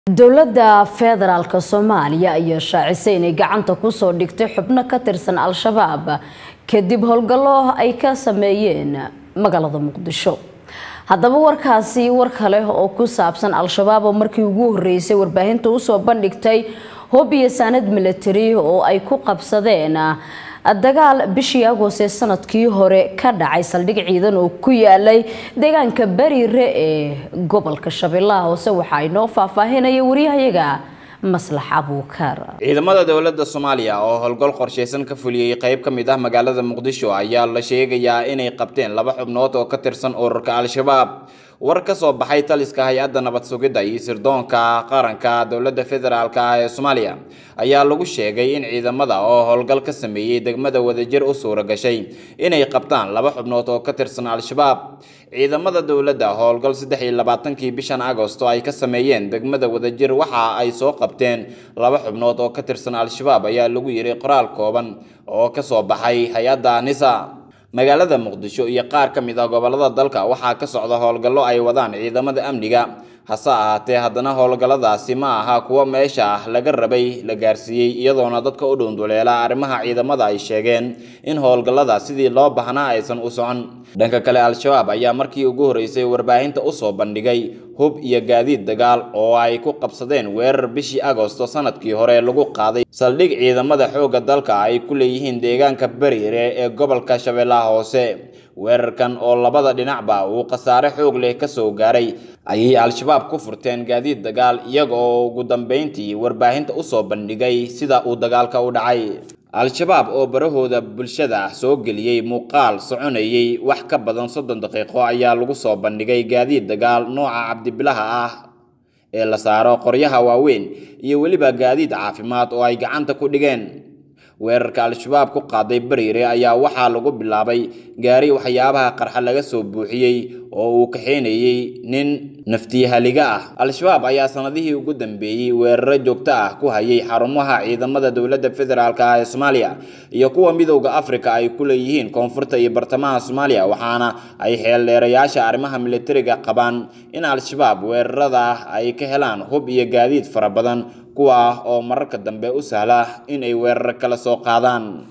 dowladda federaalk soomaaliya ayaa shaacisay inay gacanta kusoo dhigtay xubno ka tirsan al-shabaab kadib howlgallo ay ka sameeyeen magaalada muqdisho haddaba warkaasi war kale oo ku saabsan al-shabaab oo markii ugu horeysay warbaahinta usoo bandhigtay hub iyo saanad military oo ay ku qabsadeen dagaal bishii agost ee sanadkii hore ka dhacay saldhig ciidan oo ku yaalay deegaanka bariire ee gobolka shabeellaha hoose waxaa inoo faahfaahinaya wariyahayaga maslax abuukar ciidamada dowladda soomaaliya oo howlgal qorshaysan ka fuliyey qayb ka mid ah magaalada muqdisho ayaa la sheegayaa inay qabteen laba xubnood oo ka tirsan ururka al-shabaab war ka soo baxay taliska hay-adda nabad sugidda iyo sirdoonka qaranka dowladda federaalk ah ee soomaaliya ayaa lagu sheegay in ciidamada oo howlgal ka sameeyey degmada wadajir u suura gashay inay qabtaan laba xubnood oo ka tirsan al-shabaab ciidamada dowladda howlgal saddex iyo labaatankii bishan agosto ay ka sameeyeen degmada wadajir waxa ay soo qabteen laba xubnood oo ka tirsan al-shabaab ayaa lagu yiri qoraal kooban oo ka soo baxay hay-adda nisa magaalada muqdisho iyo qaar ka mid ah gobolada dalka waxaa ka socda howlgallo ay wadaan ciidamada amniga hase ahaatee haddana howlgalladaasi ma aha kuwo meesha ah laga rabay la gaarsiiyey iyadoona dadka u dhunduleela arrimaha ciidamada ay sheegeen in howlgallada sidii loo baahnaa aysan u socon dhanka kale al-shabaab ayaa markii ugu horreysay warbaahinta usoo bandhigay hub iyo gaadiid dagaal oo ay ku qabsadeen weerar bishii agosto sanadkii hore lagu qaaday saldhig ciidamada xoogga dalka ay ku leeyihiin deegaanka bariire ee gobolka shabeellaha hoose weerarkan oo labada dhinacba uu khasaare xoog leh kasoo gaaray ayay al-shabaab ku furteen gaadiid dagaal iyaga oo ugu dambeyntii warbaahinta usoo bandhigay sida uu dagaalka u dhacay al-shabaab oo barahooda bulshada soo geliyey muuqaal soconayay wax ka badan soddon daqiiqo ayaa lagu soo bandhigay gaadiid dagaal nooca cabdibilaha ah ee la saaro qoryaha waaweyn iyo weliba gaadiid caafimaad oo ay gacanta ku dhigeen weerarka al-shabaab ku qaaday bariire ayaa waxaa lagu bilaabay gaari waxyaabaha qarxa laga soo buuxiyey oo uu kaxeynayey nin naftiyahaliga ah al-shabaab ayaa sanadihii ugu dambeeyey weeraro joogto ah ku hayay xarumaha ciidamada dowladda federaalk ah ee soomaaliya iyo kuwa midowda afrika ay ku leeyihiin koonfurta iyo bartamaha soomaaliya waxaana ay xeeldheerayaasha arrimaha militariga qabaan in al-shabaab weerarada ay ka helaan hub iyo gaadiid fara badan kuwa ah oo mararka dambe u sahla in ay weerar kala soo qaadaan